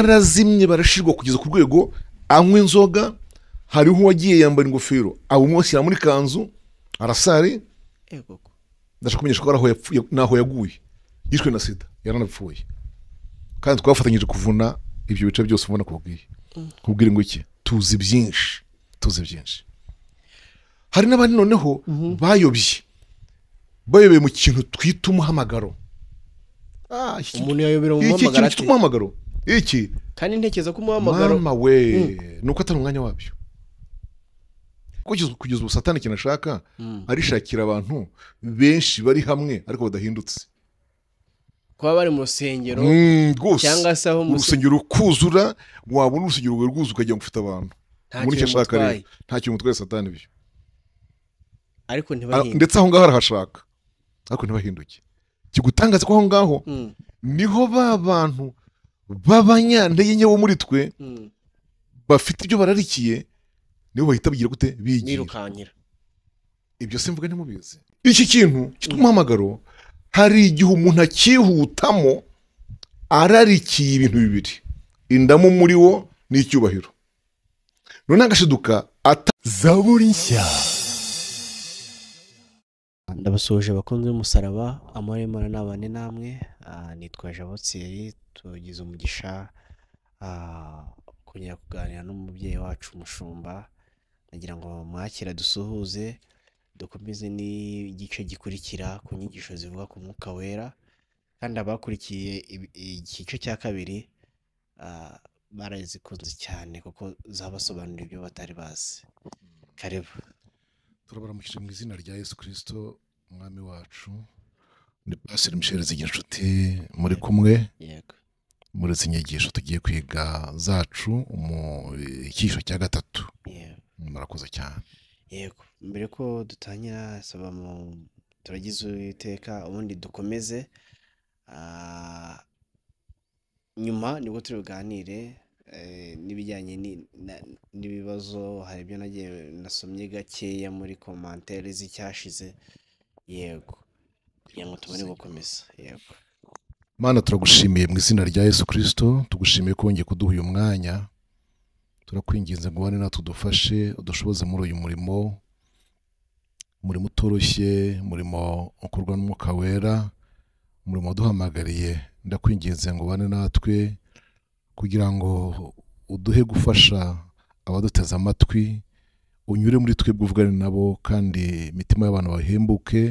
barazimye barashirwa kugeza ku rwego anywa inzoga hariho uwagiye yambara ingofero abumushyira muri kanzu arasare yego ko ndashaka kumenyesha ko ari aho yapfuye n'aho yaguye yishwe na sida yaranapfuye kandi twafatanyije kuvuna ibyo bice byose ubona kubwiye kubwira ngo iki tuzi byinshi tuzi byinshi hari n'abandi noneho bayobye bayobeye mu kintu twita umuhamagaro Ah, iki- umuntu yayobera mu iki- iki kintu mpamagara ate cyitwa umuhamagaro iki kandi ntekereza ko umuhamagaro mama we ni uko atari umwanya wabyo kugeza kugeza ubu satani ikintu ashaka arishakira abantu benshi bari hamwe ariko badahindutse kuba bari mu rusengero Mm, rwose cyangwa se aho mu urusengero rukuzura wabona urusengero rwawe rwuzuye ukagira ngo ufite abantu nta muri icyo kintu ashaka mutwaye rero nta kintu mutwaye satani ibyo ariko Ah, ntibahinde ndetse aho ngaho arahashaka ariko ntibahinduke kigutangaza ko aho ngaho Mm, niho ba bantu b'abanyantege nke bo muri twe mm. bafite ibyo bararikiye nibo bahita bagira gute bigira birukankira ibyo simvuga ntimubizi iki kintu cyitwa umuhamagaro hari igihe umuntu akihutamo ararikiye ibintu bibiri indamu muri wo n'icyubahiro noneho agashiduka ata zaburi nshya ndabasoje bakunze umusaraba amahoro y'imana n'abane namwe Ah, nitwa jabotiyeri tugize umugisha ah, kongera kuganira n'umubyeyi wacu umushumba nagira ngo mwakira dusuhuze dukomeze n'igice gikurikira ku nyigisho zivuga ku mwuka wera kandi abakurikiye ibi- igice cya kabiri ah, barazikunze cyane kuko zabasobanurira ibyo batari bazi karibu turabaramukije mu izina rya yesu kirisito umwami wacu ni pasiri misheri zigirinshuti muri kumwe yego muri izi nyigisho tugiye kwiga zacu mu icyiciro cya gatatu yego murakoze cyane yego mbere ko dutangira saba mu turagize uwiteka ubundi dukomeze Ah, nyuma nibwo turi buganire eh, n'ibijyanye ni- na- n'ibibazo hari ibyo nagiye nasomye gakeya muri komantere z'icyashize yego kugira ngo tubone gukomeza yego mana turagushimiye mu izina rya yesu kirisito tugushimiye ko wongeye kuduha uyu mwanya turakwinginze ngo ubane natwe udufashe udushoboze muri uyu murimo umurimo utoroshye umurimo ukorwa n'umwuka wera umurimo waduhamagariye ndakwinginze ngo ubane natwe kugira ngo uduhe gufasha abaduteze amatwi unyure muri twebwe uvugane nabo kandi imitima y'abantu bahembuke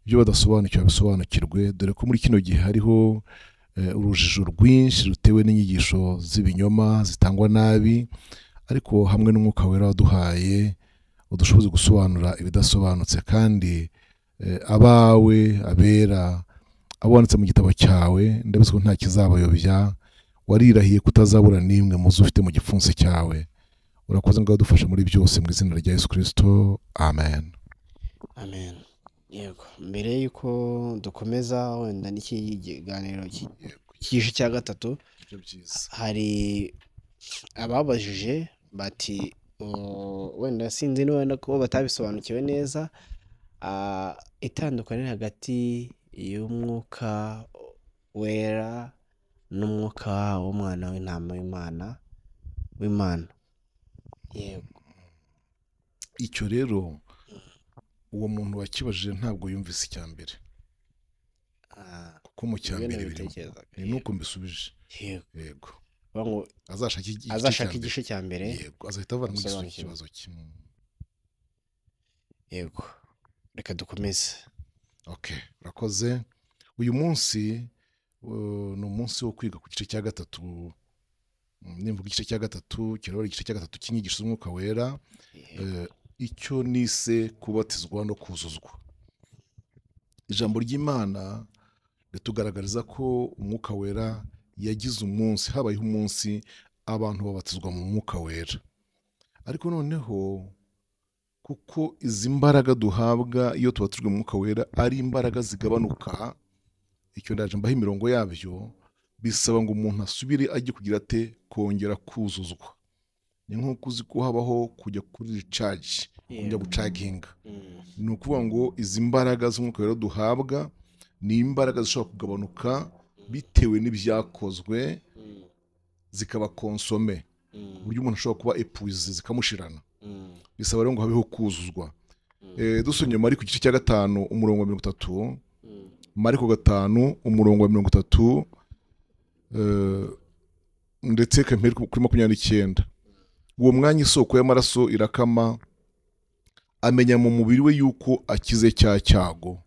ibyo badasobanukiwe bisobanukirwe dore ko muri kino gihe hariho eh, urujijo rwinshi rutewe n'inyigisho z'ibinyoma zitangwa nabi ariko hamwe n'umwuka wera waduhaye udushoboza gusobanura ibidasobanutse kandi eh, abawe abera abo wanditse mu gitabo cyawe ndabizi ko nta kizabayobya warirahiye kutazabura n'imwe mu zo ufite mu gipfunsi cyawe urakoze ngo wadufashe muri byose mu izina rya yesu kirisito amen amen yego mbere y'uko dukomeza wenda n'iki kiganiro ki- cy'igice cya gatatu hari ababajije bati "Oh, wenda sinzi niba wenda ko batabisobanukiwe neza Ah, itandukanye hagati y'umwuka wera n'umwuka w'umwana w'intama w'imana w'imana yego icyo rero uwo muntu wakibajije ntabwo yumvise icya mbere Ah, kuko mu cya ibyo mbere birimo nabitekerezaga. ni nuko mbisubije Yego. yego Bavuga ngo azashaka igi- igice azashaka cya mbere. igice cya mbere yego azahita avana mu igisubizo asobanukirwe. cy'ikibazo cye Mm. yego reka dukomeze okay urakoze uyu munsi uh, ni umunsi wo kwiga ku gice cya gatatu Mm, nimvuga igice cya gatatu kiraba ari igice cya gatatu cy'inyigisho z'umwuka wera Yego. Eh, icyo nise kubatizwa no kuzuzwa ijambo ry'imana ritugaragariza ko umwuka wera yagize umunsi habayeho umunsi abantu babatizwa mu mwuka wera ariko noneho kuko izi mbaraga duhabwa iyo tubatijwe mu mwuka wera ari imbaraga zigabanuka icyo ndaje mbaho imirongo yabyo bisaba ngo umuntu asubire ajye kugira ate kongera kuzuzwa ni nk'uko uzi ko habaho kujya kuri ricaji kujya Yego. gucaginga Mm. ni ukuvuga ngo izi mbaraga z'umwuka wera duhabwa ni imbaraga zishobora kugabanuka bitewe n'ibyakozwe Mm. zikaba konsome ku buryo umuntu ashobora kuba epuwize zikamushirana bisaba rero ngo habeho kuzuzwa Eh, dusomye mari ku gice cya gatanu umurongo wa mirongo itatu mariko gatanu umurongo wa mirongo itatu eh, ndetse kamperi kuri makumyabiri n'icyenda uwo mwanya isoko y'amaraso irakama amenya mu mubiri we yuko akize cya cyago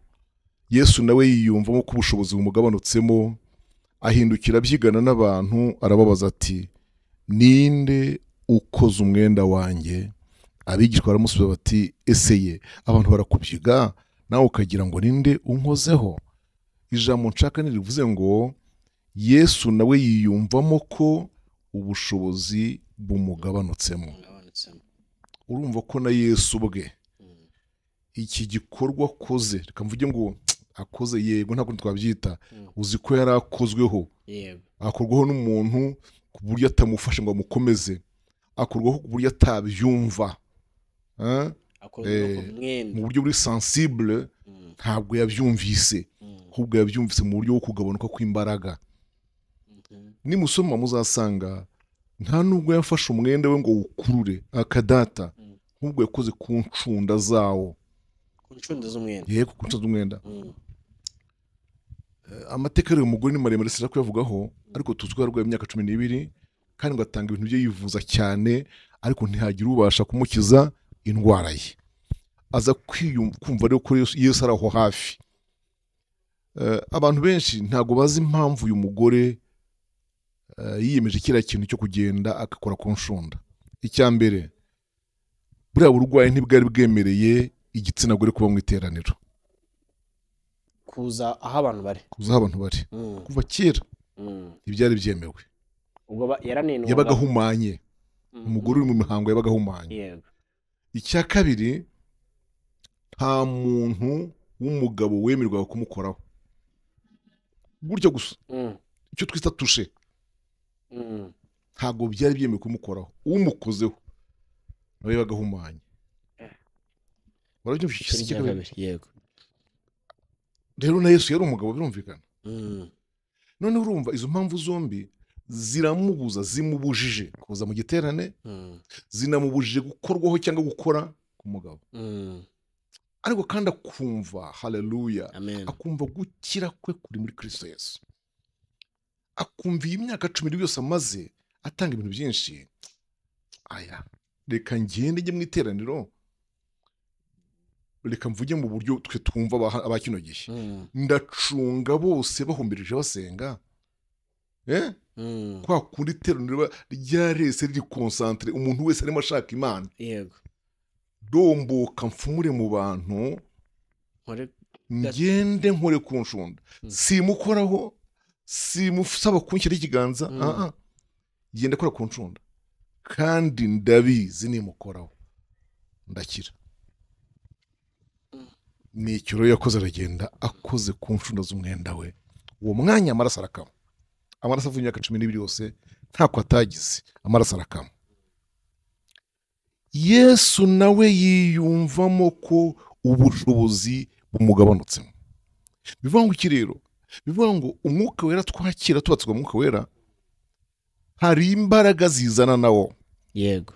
yesu nawe yiyumvamo ko ubushobozi bumugabanutsemo ahindukira abyigana n'abantu arababaza ati ninde ukoze umwenda wanjye abigishwa baramusubiza bati ese ye abantu barakubyiga nawe ukagira ngo ninde unkozeho ijambo nshaka ntirivuze ngo yesu nawe yiyumvamo ko ubushobozi bumugabanutsemo urumva ko na yesu ubwe iki gikorwa akoze reka mvuge ngo akoze yego ntabwo twabyita Mm. uzi ko yari akozweho yego akorwaho n'umuntu ku buryo atamufasha ngo amukomeze akorwaho ku buryo atabyumva Eh? akozwe Eh, ku mwenda mu buryo buri sensible Mm, ntabwo yabyumvise mm, ahubwo yabyumvise mu buryo bwo kugabanuka kw'imbaraga mhm, nimusoma muzasanga nta nubwo yafashe umwenda we ngo wukurure akadata Mm. ahubwo yakoze ku ncunda zawo ku ncundo z'umwenda yego ku ncunda z'umwenda Mm, amateka y'uyu mugore ni maremare sinshaka kuyavugaho ariko tuzi ko yarwaye imyaka cumi n'ibiri kandi ngo atanga ibintu bye yivuza cyane ariko ntihagire ubasha kumukiza indwara ye aza kwiyum- kumva rero ko Yesu- yesu ari aho hafi Eh, abantu benshi ntabwo bazi impamvu uyu mugore eh, yiyemeje kiriya kintu cyo kugenda agakora ku nshunda icya mbere buriya burwayi ntibwari bwemereye igitsina gore kuba mu iteraniro kuza aho abantu bari kuzaho abantu bari Mm, kuva kera mm. ntibyari byemewe ubwo ba- yaranenwaga yabaga ahumanye Mm, umugore uri mu mihango yabaga ahumanye yego icya kabiri nta muntu w'umugabo wemerwaga kumukoraho gutyo gusa Mm, icyo twita tushe mm, ntabwo byari byemewe kumukoraho umukozeho nawe yabaga ahumanye barabyumvise icyiciro icya cya kabiri kabiri, yego rero na yesu yari umugabo birumvikana Mm, none urumva izo mpamvu zombi ziramubuza zimubujije kuza mu giterane mm, zinamubujije gukorwaho cyangwa gukora ku mugabo mm, ariko kandi akumva haleluya amen akumva gukira kwe kuri muri kirisito yesu akumva iyi myaka cumi n'ibiri yose amaze atanga ibintu byinshi aya reka ngende njye mu iteraniro reka mvuge mu buryo twe twumva aba- aba kino gihe Mm, ndacunga bose bahumbirije basenga eh? mm, kwa kundi iteraniro riba ryarese riri konsantere umuntu wese arimo ashaka imana yego domboka mfumure mu bantu nkore ngende nkore ku nshunda Mm. simukoraho simusaba kunshyira ikiganza Mm. ah, ah. genda kora ku nshunda kandi ndabizi nimukoraho ndakira ni ikiro yakoze aragenda akoze ku nshunda z'umwenda we uwo mwanya amaraso arakama amaraso avuye imyaka cumi n'ibiri yose ntako atagize amaraso arakama yesu nawe yiyumvamo ko ubushobozi bumugabanutsemo bivuga ngo iki rero bivuga ngo umwuka wera twakira tubatswa umwuka wera hari imbaraga zizana nawo yego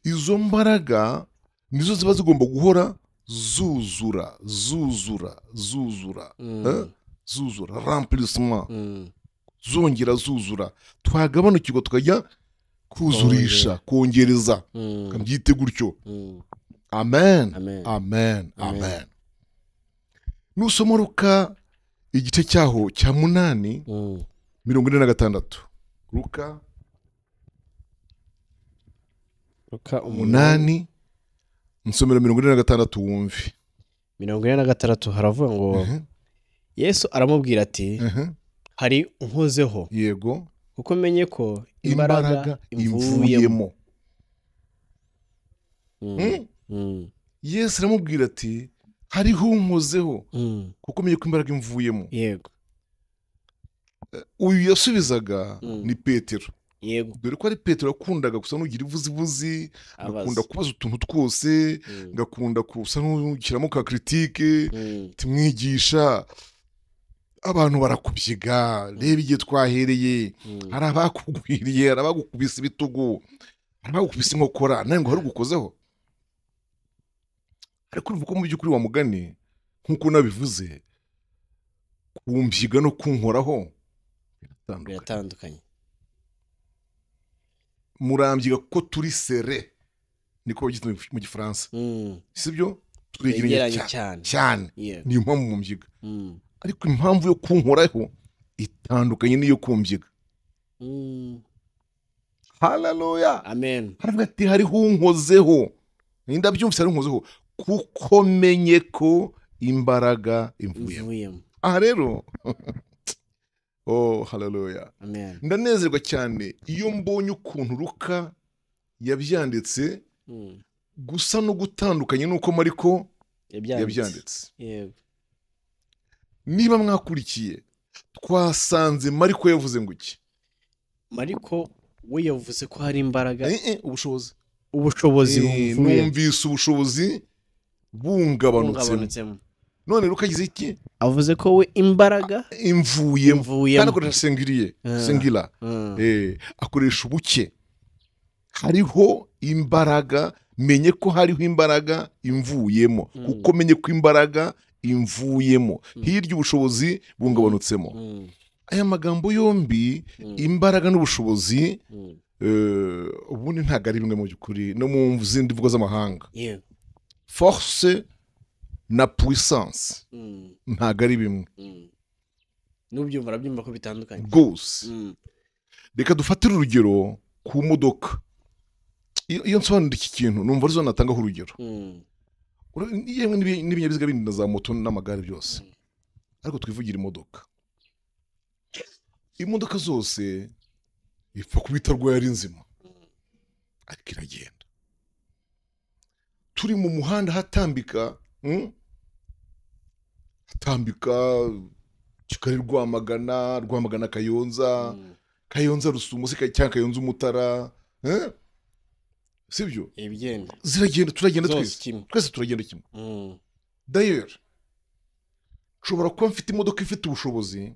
izo mbaraga nizo ziba zigomba guhora zuzura zuzura zuzura Mm, Eh? zuzura rampirisima mm, zongera zuzura twagabanukirwa tukajya kuzurisha kongereza mm, byite gutyo mm, amen amen amen Amen. amen nusoma ruka igice cyaho cya munani Mm, mirongo ine na gatandatu ruka Luka umunani umunani nsomero mirongo ine na gatandatu wumve mirongo ine na gatandatu haravuga ngo Ehe, yesu aramubwira ati ehe, hari unkozeho yego kuko menye ko imbaraga imbaraga imvuyemo imvuyemo Mm, Hmm? mm, yesu aramubwira ati hariho unkozeho mm, kuko umenye ko imbaraga imvuyemo yego uyu yasubizaga Mm. ni petero yego dore ko ari petero yakundaga gusa n'ugira ivuzibuzi agakunda abaza kubaza utuntu twose Mm, agakunda gusa n'ushyiramo ka kiritike mm, tumwigisha abantu barakubyiga reba igihe twahereye hari abakugwiriye hari abagukubise ibitugu hari abagukubise inkokora nawe ngo hari ugukozeho ariko urumva ko mu by'ukuri wa mugani nk'uko nabivuze kumbyiga no kunkoraho biratandukanye biratandukanye murambyiga kuko turi sere niko bagita mu gifaransa Mm, si byo twegeranye twegeranye cyane cyane cyane Yeah. niyo mpamvu mumbyiga Mm, ariko impamvu yo kunkoraho itandukanye n'iyo kumbyiga mm, hararuya amen haravuga ati hariho unkozeho ndabyumvise hariho unkozeho kuko menye ko imbaraga imvuyemo mvuyemo aha rero oh hararuya amen ndanezerwa cyane iyo mbonye ukuntu ruka yabyanditse Mm, gusa no gutandukanye n'uko mariko yabyanditse yabyanditse yego niba mwakurikiye twasanze mariko yavuze ngo iki mariko we yavuze ko hari imbaraga Eh, eh, ubushobozi ubushobozi Eh, bumvuye numvise ubushobozi bungabanutsemo bwungabanutsemo none rero ukagize iki avuze ko we imbaraga imvuyemo kandi imvuyemo akoresha sengiriye Ah. sengira Mm, Eh, akoresha ubuke hariho imbaraga menye ko hariho imbaraga imvuyemo Mm. kuko menye ko imbaraga imvuyemo Mm. hirya ubushobozi bungabanutsemo mm, aya magambo yombi mm, imbaraga n'ubushobozi mm, eh, ubundi ntabwo ari bimwe mu by'ukuri no mu zindi mvugo z'amahanga yego force na puissance Mm, ntabwo ari bimwe mm. n'ubyumva arabyumva ko bitandukanye rwose Mm, reka dufatire urugero ku modoka iyo iyo nsobanura iki kintu numva arizo natangaho urugero mm, Ura- yemwe n'ibi- n'ibinyabiziga bindi na za moto n'amagare byose ariko twivugire imodoka imodoka zose ipfa kubita rwayo ari nzima ariko iragenda turi mu muhanda hatambika mm, hatambika kigali rwamagana rwamagana kayonza mm. kayonza rusumo se cyangwa kayonza umutara eh? sibyo ibigenda ziragenda turagenda zose twese kimwe twese turagenda kimwe Mm, dayeri nshobora kuba mfite imodoka ifite ubushobozi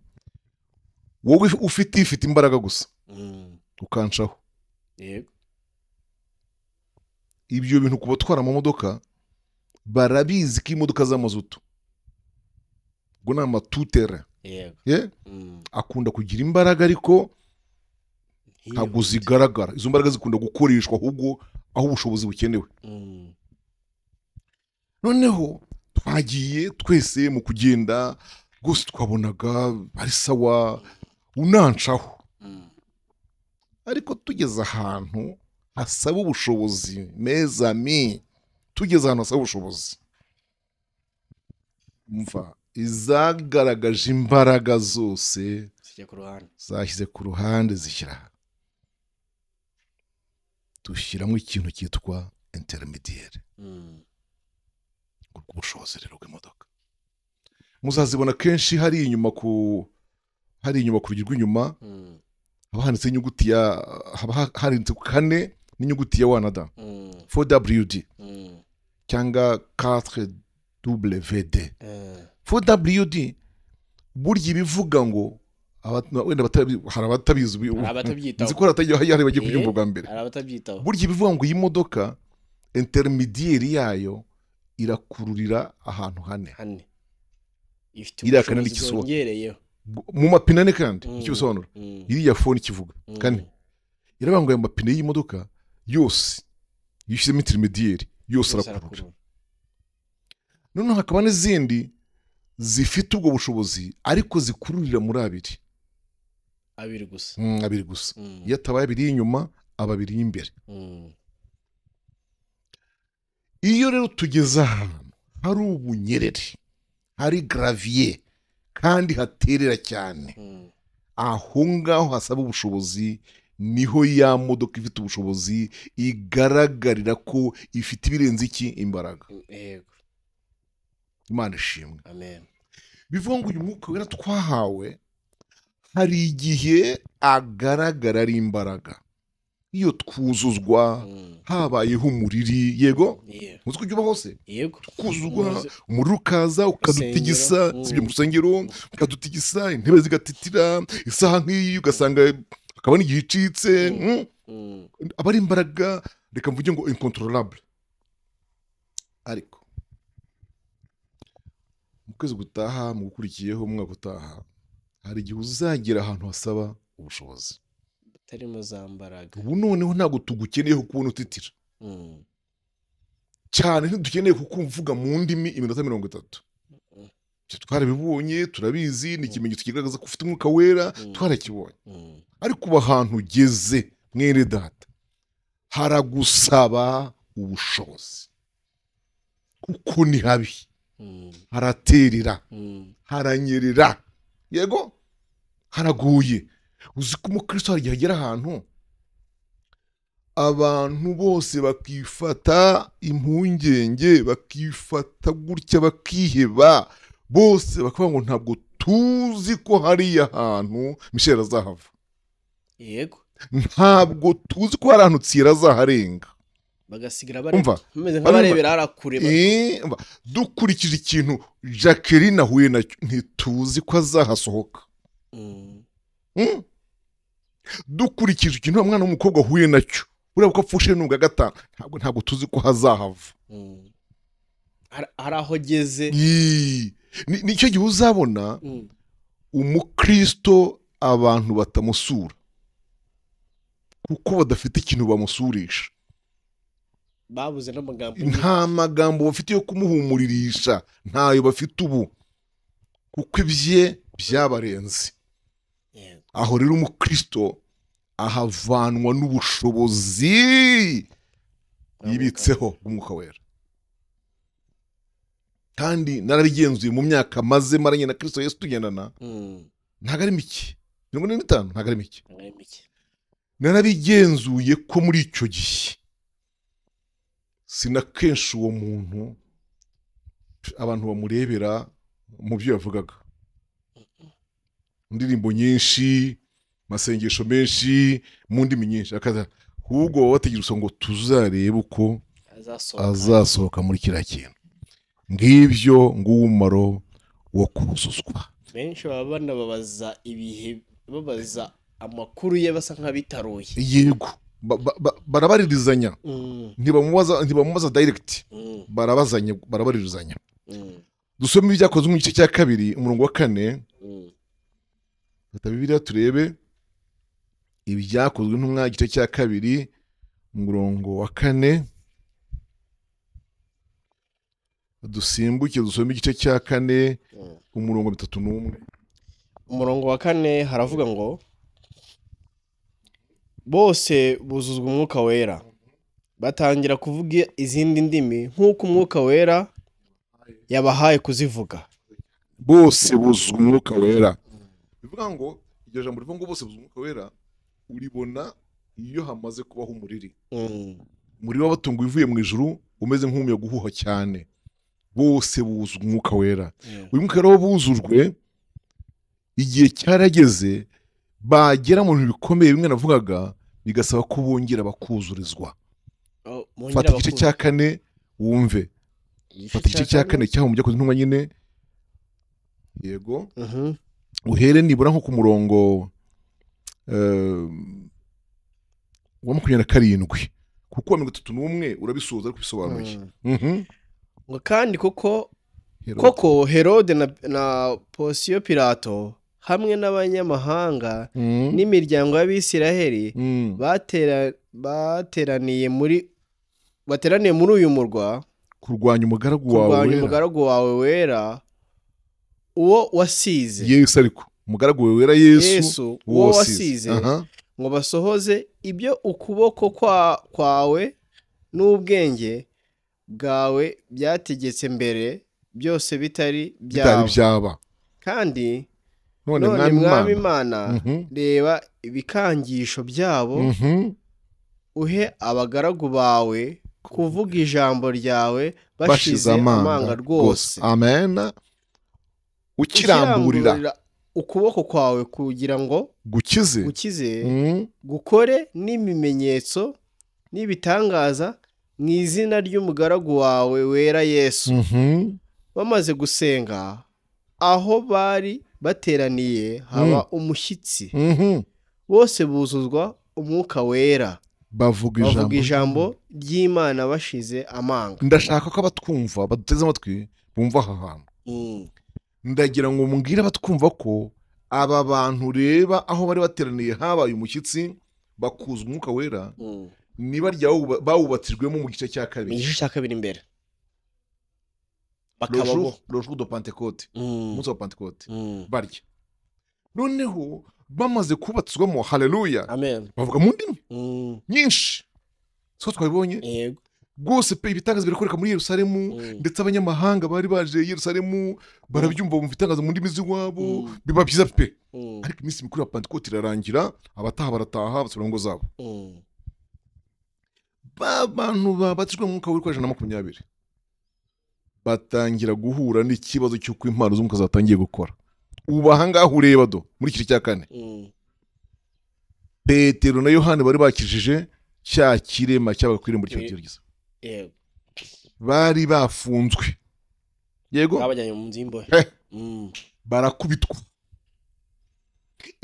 wowe ufite ifite imbaraga gusa mm, ukancaho yego ibyo bintu ku batwara amamodoka barabizi ko imodoka z'amazutu ubwo ni amatutere yego ye Mm, akunda kugira imbaraga ariko ntabwo yihuse. zigaragara izo mbaraga zikunda gukoreshwa ahubwo aho ubushobozi bukenewe Mm, noneho twagiye twese mu kugenda rwose twabonaga ari sawa unancaho mm, ariko tugeze ahantu hasaba ubushobozi meza mi tugeze ahantu hasaba ubushobozi mva izagaragaje imbaraga zose zijya ku ruhande zashyize ku ruhande zishyira aha. dushyiramo ikintu cyitwa interimidiyeri Mm, ubwo ubushobozi rero bw'imodoka muzazibona kenshi hari inyuma ku hari inyuma ku rugi rw'inyuma mm, haba handitseho inyuguti ya haba ha- handitse kane n'inyuguti ya wanada mm, 4WD mm, cyangwa 4WD eh, 4WD burya ibivuga ngo abata- wenda batabi- hari abatabizi ubu- hari abatabyitaho nzi ko hari abatagiye- hari bagiye kubyumva Eh. bwa mbere hari abatabyitaho burya ibivuga ngo iyi modoka intermediary yayo irakururira ahantu hane hane ifite Iriya kane ubushobozi n'ikisuwa. bwongereyeho mu mapine ane kandi Mm. icyo bisobanura Mm, iriya fone ikivuga mm, kane iravuga ngo aya mapine y'imodoka yose iyo ushyizemo intermediary yose yose arakurura arakurura. noneho hakaba n'izindi zifite ubwo bushobozi ariko zikururira muri abiri abiri gusa Mm, abiri gusa Mm, iyo atabaye abiri y'inyuma aba abiri y'imbere mm, iyo rero tugeze ahantu hari ubunyerere hari garaviye kandi haterera cyane mm, aho ngaho hasaba ubushobozi niho ya modoka ifite ubushobozi igaragarira ko ifite ibirenze iki imbaraga yego imana ishimwe amen bivuga ngo uyu mwuka wera twahawe hari igihe agaragara ari imbaraga iyo twuzuzwa Mm. habayeho umuriri yego Yeah. muzi ko ujya uba hose yego kuzugwa Muzi- umuriro ukaza ukadutigisa Rusengero, si ibyo mm. mu rusengero ukadutigisa intebe zigatitira isaha nk'iyi ugasanga hakaba n'igihe icitse mm. Mm. aba ari imbaraga reka mvuge ngo incontrolable ariko mu kwezi gutaha mu gukurikiyeho mu mwaka utaha hari igihe uzagera ahantu hasaba ubushobozi butarimo za mbaraga ubu noneho ntabwo tugukeneye kubona utitira Mm. cyane ntidukeneye kukumvuga mu ndimi iminota mirongo itatu Mm. Ibyo twarabibonye turabizi ni ikimenyetso kigaragaza ko ufite umwuka wera Mm. twarakibonye Mm. ariko ubu ahantu ugeze mwene data haragusaba ubushobozi kuko ni habi Mm. haraterera Mm. haranyerera yego haraguye uzi ko umukristo hari igihe agera ahantu abantu bose bakifata impungenge bakifata gutya bakiheba bose bakavuga ngo ntabwo tuzi ko hariya hantu misheli azahava yego ntabwo tuzi ko hari ahantu tsira azaharenga bagasigira Umva. bare- bameze nk'abarebera hariya kure ba- Eh, mba, dukurikije ikintu jacqueline ahuye nacyo ntituzi ko azahasohoka Mm. Mm. dukurikije ikintu wa mwana w'umukobwa ahuye nacyo buriya ko apfushe n'ubwa gatanu ntabwo ntabwo tuzi ko hazahava Mm. Har- hari aho ageze Yii. Ni- nicyo gihe uzabona Mm. umukristo abantu batamusura kuko badafite ikintu bamusurisha babuze n'amagambo nta magambo bafite yo kumuhumuririsha ntayo bafite ubu kuko ibye byabarenze Yeah. aho rero umukristo ahavanwa n'ubushobozi yibitseho bw'umwuka wera kandi narabigenzuye mu myaka maze maranye na kirisito yesu tugendana Mm. ntago ari mike mirongo ine n'itanu ntago ari mike Ari mike. narabigenzuye ko muri icyo gihe sina kenshi uwo muntu abantu bamurebera mu byo yavugaga indirimbo nyinshi amasengesho menshi mu ndimi nyinshi akaza ahubwo baba bategereje ngo tuzarebe uko azasohoka azasohoka muri kiriya kintu ngibyo ng'umumaro wo kuzuzwa benshi baba banababaza ibihe babaza amakuru ye basa nk'abitaruye yego ba- ba- ba- barabaririzanya Mm, ntibamubaza ntibamubaza direct mm, barabazanya barabaririzanya mm, dusome ibyakozwe mu gice cya kabiri umurongo wa kane mm, fata bibiliya turebe ibyakozwe ntumwa igice cya kabiri umurongo wa kane dusimbuke dusome igice cya kane mm. umurongo bitatu n'umwe umurongo wa kane haravuga ngo bose buzuzwa umwuka wera batangira kuvuga izindi ndimi nk'uko umwuka wera yabahaye kuzivuga bose buzuzwa umwuka wera bivuga ngo iryo jambo rivuga ngo bose buzuzwa umwuka wera uribona iyo hamaze kubaho umuriri Mm, umuriro w'abatungo uvuye mu ijuru umeze nk'umuyaga uhuha cyane bose buzuzwa umwuka wera yeah. uyu mwuka rero wabuzujwe igihe cyarageze bagera mu bintu bikomeye bimwe navugaga bigasaba ko bongera bakuzurizwa Oh, mwongere fata igice abakuru- cya kane wumve igice fata igice cya kane cyaho mu byakoze intumwa nyine yego Mhm, uhere nibura nko ku murongo eh, wa makumyabiri na karindwi kuko wa mirongo itatu n'umwe urabisoza ariko ubisobanuye mm. Mhm. ngo kandi koko Hero. koko herode na, na posiyo pilato hamwe n'abanyamahanga Mm. n'imiryango y'abisiraheli Mm. batera, bateraniye muri bateraniye muri uyu murwa kurwanya umugaragu wawe kurwanya wera. umugaragu wawe wera uwo wasize yesu ariko umugaragu wawe wera yesu yesu uwo uwo wasize Aha. ngo basohoze ibyo ukuboko kwa- kwawe n'ubwenge bwawe byategetse mbere byose bitari bitari byabo byaba kandi none none mwami imana mwami imana Mhm. reba ibikangisho byabo Mhm. uhe abagaragu bawe kuvuga ijambo ryawe bashize bashize amanga rwose amen ukiramburira Ukiramburira ukuboko kwawe kugira ngo gukize gukize Mm. gukore n'ibimenyetso n'ibitangaza mu izina ry'umugaragu wawe wera yesu Mhm. bamaze gusenga aho bari bateraniye haba umushyitsi Mhm. bose buzuzwa umwuka wera bavuga bavuga ijambo ijambo ry'imana bashize amanga ndashaka ko abatwumva baduteze amatwi bumva aha hantu Mm. ndagira ngo mbwire abatwumva ko aba bantu ureba aho bari bateraniye habaye umushyitsi bakuza umwuka wera Mm. niba ryawuba- bawubatijwemo mu gice cya mu kabiri gice cya kabiri imbere bakaba bo lojour do pentecote Mm. umunsi wa pentecote Mm. barya noneho bamaze kubatswamo haleluya amen bavuga mu ndimi Mm. nyinshi siko twabibonye yego rwose pe ibitangaza birakoreka muri yerusalemu Mm. ndetse abanyamahanga bari baje i yerusalemu barabyumva bumva itangaza mu ndimi z'iwabo Mm. biba byiza pe Mm. ariko iminsi mikuru ya pentecote irarangira abataha barataha basubira mu ngo zabo Mm. ba bantu babatijwe mu mwuka w'ibikoresho na makumyabiri batangira guhura n'ikibazo cy'uko impano z'umwuka zatangiye gukora ubu ahangaha ureba do muri kiri cya kane Mm. petero na yohani bari bakijije cya kirema cyabaga ku irembo Eh. ry'ibyogerageza yego bari bafunzwe yego babajyanye mu nzu y'imbohe Eh. Mm. barakubitwa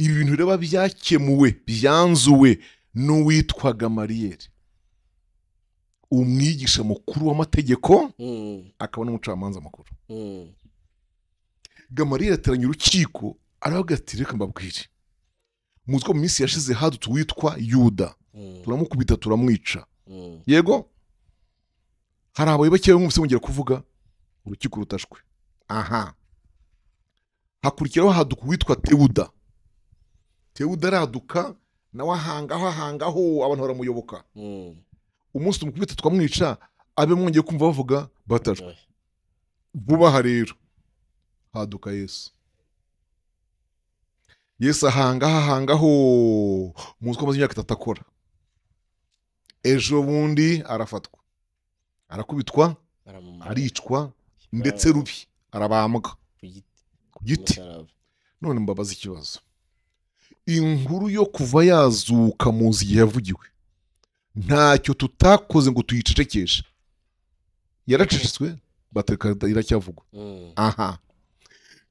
ibi bintu rero biba byakemuwe byanzuwe n'uwitwaga mariyeri umwigisha mukuru w'amategeko Mm. akaba n'umucamanza mukuru Mm. gamariyeri ateranya urukiko aravuga ati reka mbabwire muzwi mu minsi yashize hadutse uwitwa yuda Mm. turamukubita turamwica Mm. yego hari abayoboke bamwe bongera kuvuga urukiko rutashwe aha hakurikiraho haduka uwitwa tewuda tewuda araduka nawe ahangaho ahangaho abantu baramuyoboka Mm. umunsi tumukubita tukamwica abe mwongeye kumva bavuga batashwe Imbohe. vuba aha rero haduka yesu yesu ahangaho ahangaho muzi ko amaze imyaka itatu akora ejo bundi arafatwa arakubitwa Baramumara aricwa ndetse rubi arabambwa ku giti ku giti umusaraba. none mbabaza ikibazo inkuru yo kuva yazuka muzi igihe yavugiwe ntacyo tutakoze ngo tuyicecekeshe yaracecetswe batereka iracyavugwa Mm. aha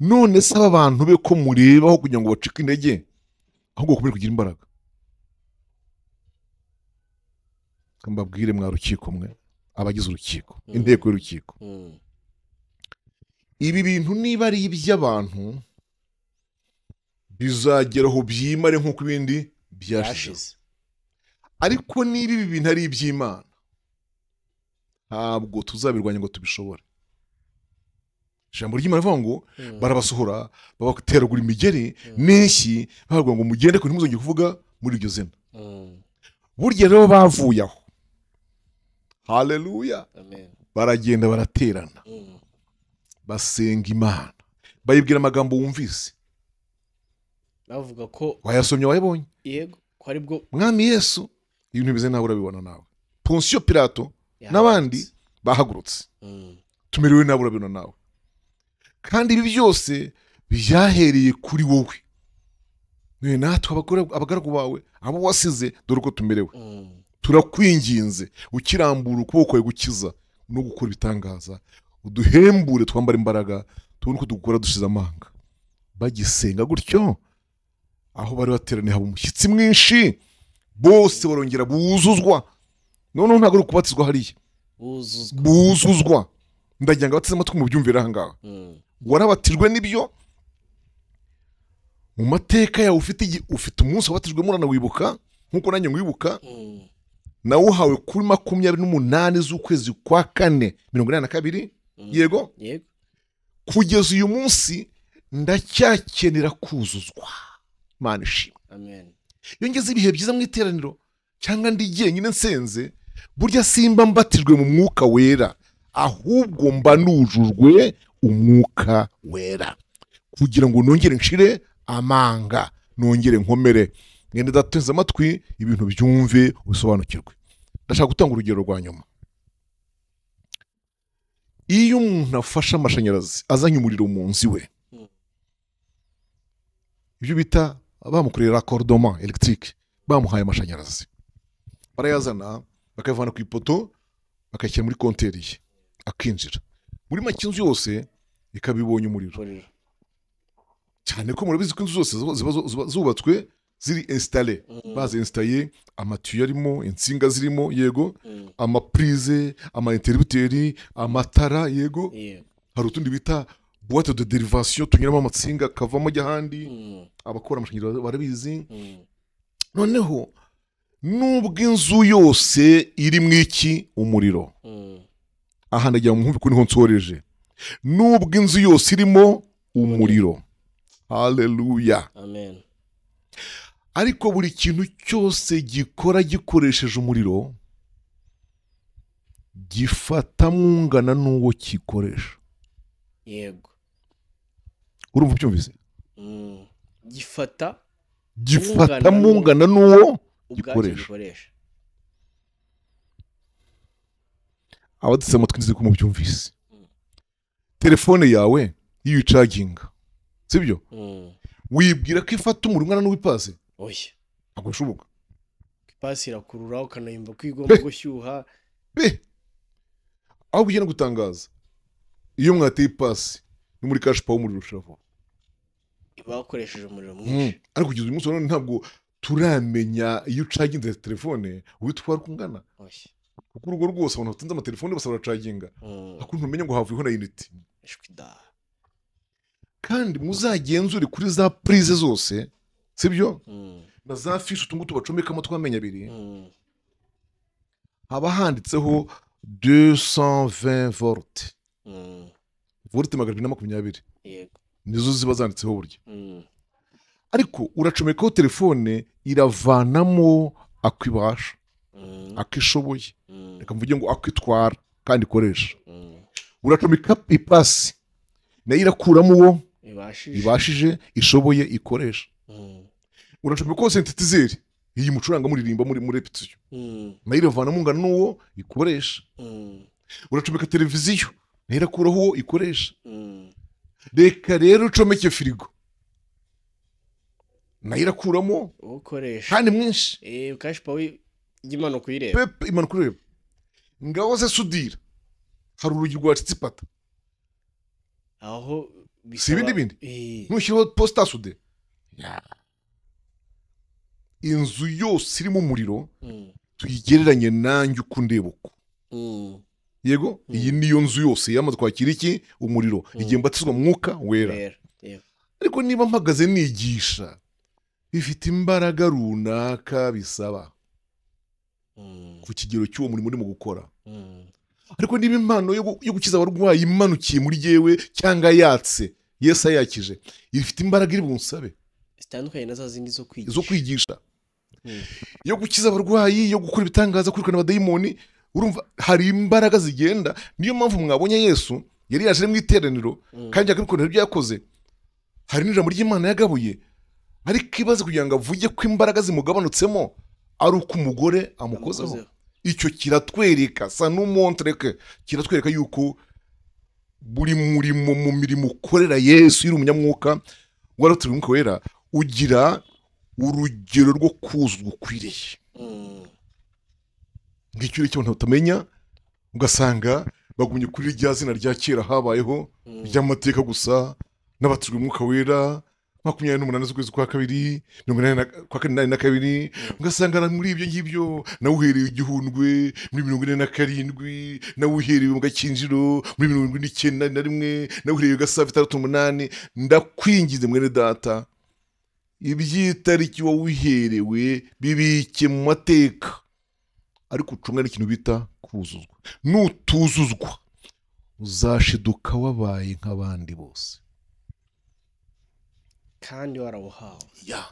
none se aba bantu be ko mureba aho kugira ngo bacike intege ahubwo bakomere kugira imbaraga Reka mbabwire mwa rukiko mwe abagize urukiko Mhm. inteko y'urukiko Mm. ibi bintu niba ari iby'abantu bizageraho byimare nk'uko ibindi byashize Byashize. ariko niba ibi bintu ari iby'imana ntabwo tuzabirwanya ngo tubishobore ijambo ry'imana rivuga ngo Mm. barabasohora babateragura imigeri Mm. n'inshyi bababwira ngo mugende ku ntimuzongere kuvuga muri iryo zina Mm. burya rero bavuye aho haleluya amen baragenda baraterana Mm. basenga imana bayibwira amagambo wumvise bavuga ko wayasomye wayabonye yego ko ari bwo mwami yesu ibintu bimeze nawe urabibona nawe ponsiyo pirato N'abandi? bahagurutse Mm. tumerewe nawe urabibona nawe kandi ibi byose byahereye kuri wowe None natwe abagore- abagaragu bawe abo wasize dore uko tumerewe Mm. turakwinginze ukirambura ukuboko kwawe gukiza no gukora ibitangaza uduhembure twambara imbaraga tubone uko dukora dushize amanga bagisenga gutyo aho bari bateraniye haba umushyitsi mwinshi bose barongera buzuzwa noneho ntabwo ari ukubatizwa hariya buzuzwa buzuzwa ndagira ngo abateze amatwi mubyumvire aha ngaha Mm. warabatijwe n'ibyo mu mateka yawe ufite igi- ufite umunsi wabatijwemo uranawibuka nk'uko nanjye ngwibuka Mm. nawe uhawe kuri makumyabiri n'umunani z'ukwezi kwa kane mirongo inani na kabiri Mm. yego yego kugeza uyu munsi ndacyakenera kuzuzwa mana ishimwe amen iyo ngeze ibihe byiza mu iteraniro cyangwa ndi jyenyine nsenze burya simba mbatijwe mu mwuka wera ahubwo mba nujujwe umwuka wera kugira ngo nongere nshire amanga nongere nkomere mwene dateze amatwi ibintu byumve ubisobanukirwe ndashaka gutanga urugero rwa nyuma iyo umuntu afashe amashanyarazi azanye umuriro mu nzu iwe Mm. ibyo bita bamukoreye rakorodoma elegitike bamuhaye amashanyarazi barayazana bakayavana ku ipoto bakayashyira muri konteri ye akinjira muri make inzu yose ikaba ibonye umuriro umuriro cyane ko murabizi ko inzu zose ziba- ziba ziba zubatswe ziri insitare Mm, bazinsitaye amatiyo arimo insinga zirimo yego mm, amapurize amainteributeri amatara yego yeah, hari utundi bita buwate de derivasiyo tunyuramo amatsinga akavamo ajya ahandi mm, abakora amashanyarazi barabizi mm, noneho nubwo inzu yose iri mu iki umuriro mm. aha ndagira mu ko niho nsoreje nubwo inzu yose irimo umuriro haleluya amen ariko buri kintu cyose gikora gikoresheje umuriro gifata mwungana n'uwo gikoresha yego urumva ubyumvise Mm, gifata gifata Mwungana n'uwo- mwungana n'uwo ubwacyo Gikoresha. gikoresha abadutse amatwi nzi ko mubyumvise Mm. telefone yawe iyo uyicaginga sibyo Mm, wibwira ko ifata umuriro ungana n'uw'ipaze oya ntabwo bishoboka ipasi irakurura ukanayumva ko igomba gushyuha be aho bugenda gutangaza iyo mwateye ipasi ni muri kashi pawa umuriro ushira vuba iba yakoresheje umuriro Mm. mwinshi ariko kugeza uyu munsi wa none ntabwo turamenya iyo ucaginze telefone witwara uko ungana oya kuko urugo rwose abantu batunze amatelefone basa baracaginga Mm, ariko ntumenya ngo havuyeho na unity ijwi da kandi muzagenzure kuri za purize zose sibyo Mm, na za fishi utungu tubacomekamo tw'amenyo abiri mm, haba handitseho 220 volte mm, volte magana abiri na makumyabiri yego nizo ziba zanditseho burya Mm, ariko uracomekaho telefone iravanamo ako ibasha mm, ako ishoboye mm, reka mvuge ngo ako itwara kandi ikoresha mm. uracomeka ipasi nayo irakuramo uwo ibashije ibashije ishoboye ikoresha Mm, uracomekaho sentetizeri iyi mucuranga muririmba muri muri repetition mm, nayo iravanamo ungana n'uwo ikoresha mm, uracomeka televiziyo nayo irakuraho uwo ikoresha mm, reka rero ucomeke firigo nayo irakuramo ukoresha kandi mwinshi Eh, kashi pawe jya imanuka uyireba pepe imanuka ureba ngaho se sudira hari urugi rwa citsipata aho Si ibindi bindi? Eh, ntushyiraho posita sude inzu yose irimo umuriro mm, tuyigereranye nanjye uko undeba uko mm, yego Mm. iyi niyo nzu yose yamaze kwakira iki umuriro Mm. igihe mbatizwa mwuka wera wera yego ariko niba mpagaze nigisha bifite imbaraga runaka bisaba Mm, ku kigero cy'uwo murimo urimo gukora mm, ariko niba impano yo gu- yo gukiza abarwayi imanukiye muri yewe cyangwa yatse yesu ayakije ifite imbaraga iri bunsabe zitandukanye na za zindi zo kwigisha zo kwigisha Mm, yo gukiza abarwayi yo gukora ibitangaza kwirukana abadayimoni urumva hari imbaraga zigenda niyo mpamvu mwabonye yesu yari yaje mu iteraniro mm, kandi akabikorera ibyo yakoze hari n'ijambo ry'imana yagabuye ariko ibaze kugira ngo avuge ko imbaraga zimugabanutsemo ari uko umugore amukozeho amukozeho. icyo kiratwereka sa n'umontreke kiratwereka yuko buri murimo mu mirimo ukorera yesu iri umunyamwuka waraturiye umwuka wera ugira urugero rwo kuzwa ukwiriye Mm, ngicyo icyo abantu batamenya ugasanga bagumye kuri rya zina rya kera habayeho mm, ry'amateka gusa n'abatijwe umwuka wera makumyabiri n'umunani z'ukwezi kwa kabiri mirongo inani na- kwa kane inani na kabiri Mm. ugasanga na muri ibyo ngibyo nawe uhereye igihundwe muri mirongo ine na karindwi nawe uhereye mu gakinjiro muri mirongo ine icyenda na rimwe nawe uhereye gasaba itandatu umunani ndakwingize mwene data iby'itariki wowe uherewe bibike mu mateka ariko ucunga n'ikintu bita kuzuzwa nutuzuzwa uzashiduka wabaye nk'abandi bose kandi warawuhawe ya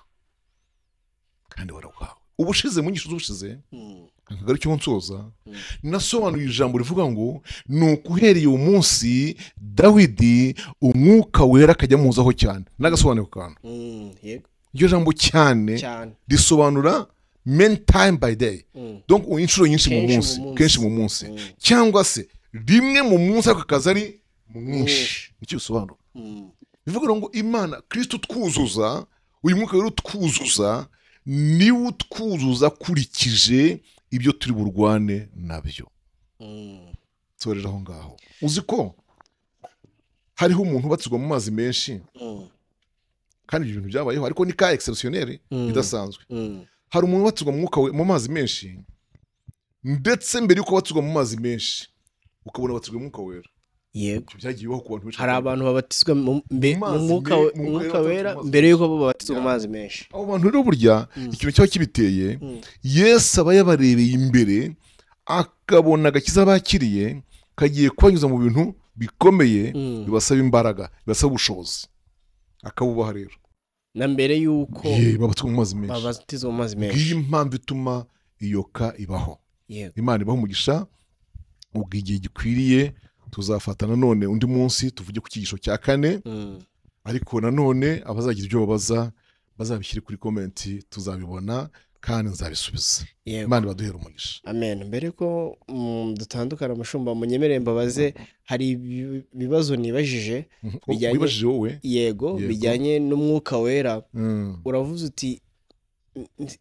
kandi warawuhawe ubushize mu nyigisho z'ubushize Mm, akagari cyo nsoza Mm. nasobanuye ijambo rivuga ngo ni ukuhereye uwo munsi dawidi umwuka wera akajya amuhuzaho cyane n'agasobanuro kantu mm, yego iryo jambo cyane cyane risobanura many time by day Mm, donc inshuro nyinshi mu Kenshi mu munsi munsi. kenshi mu munsi mm, cyangwa se rimwe mu munsi ariko akazi ari mwinshi Mwinshi. nicyo bisobanura mm, bivuga ngo imana kristo twuzuza uyu mwuka rero utwuzuza niwe utwuzuza akurikije ibyo turi burwane nabyo Mm. torera aho ngaho uzi ko hariho umuntu ubatsirwa mu mazi menshi Mm. kandi ibyo bintu byabayeho ariko ni ka egiserisiyoneri Mm. idasanzwe Mm. hari umuntu ubatsirwa mu mwuka we- mu mazi menshi ndetse mbere y'uko batsirwa mu mazi menshi ukabona batsirwa mu mwuka wera yego ibyo byagiye bibaho ku bantu benshi hari abantu babatizwa mu mbe- Mu mu mazi mwuka me- we- mu mu mwuka mwuka wera wera batizwa mu mbere y'uko babatizwa mu Yeah. mazi menshi abo bantu rero burya Mm. ikintu cyaba kibiteye Mm. yesu aba yabarebeye imbere akabona agakiza bakiriye kagiye kubanyuza mu bintu bikomeye Mm. bibasaba imbaraga bibasaba ubushobozi akabubaha rero na mbere y'uko ye babatswe mu mazi menshi babatizwa mu mazi menshi ngiyi impamvu ituma iyo ka ibaho yego imana ibaho umugisha ubwo igihe gikwiriye tuzafata nanone undi munsi tuvuge ku cyigisho cya kane Mm. ariko nanone abazagira ibyo babaza bazabishyire kuri komenti tuzabibona kandi nzabisubiza yego imana ibaduhera umugisha amen mbere ko mm, dutandukana mushumba munyemerere mbabaze hari ibi- ibibazo nibajije Mhm. Wo- Bijyanye- wibajije wowe yego Yego. bijyanye n'umwuka wera Mm. uravuze uti "N- n-